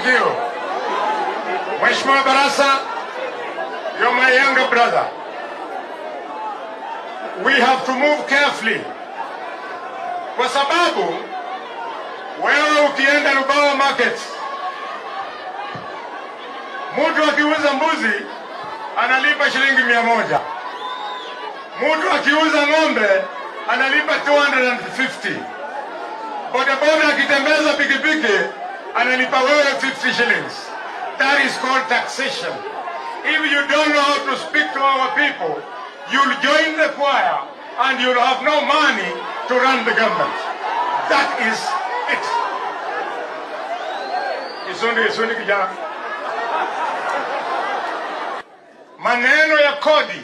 Thank you. Mheshimiwa Barasa, you're my younger brother. We have to move carefully. Kwa sababu wewe ukienda Lubawa market, mtu akiuza mbuzi analipa shilingi mia moja. Mtu akiuza ng'ombe analipa 250. Bodaboda akitembeza pikipiki analipa wewe 50 shillings. That is called taxation. If you don't know how to speak to our people, you'll join the choir and you'll have no money to run the government. That is it. Isundi, isundi kijana. Maneno ya kodi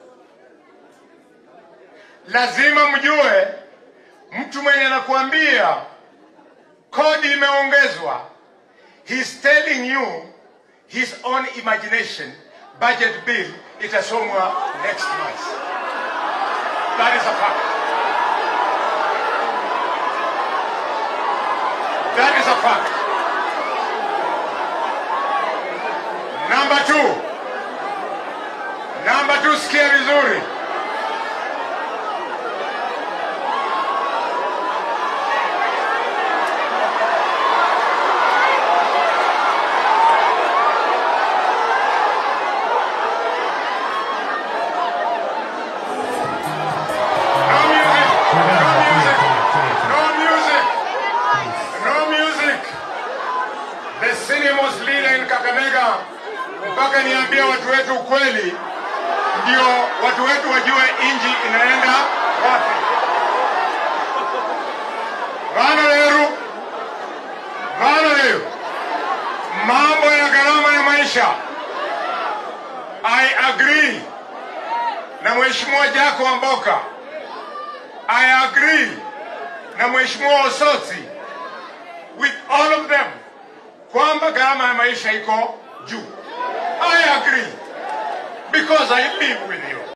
lazima mjue, mtu mwenye anakuambia kodi imeongezwa, he's telling you his own imagination budget bill itasomwa next month. That is a fact. That is a fact. Number two. Number two, sikia vizuri. No music. No music. No music. No music. The cinemas leader in Kakamega mpaka niambie watu wetu ukweli, ndio watu wetu wajue inji inaenda wapi. Bana Leru, bana Leru, mambo ya gharama ya maisha, I agree na Mheshimiwa Jako Wamboka, I agree na Mheshimiwa Osotsi, with all of them, kwamba gharama ya maisha iko juu. I agree because I live with you.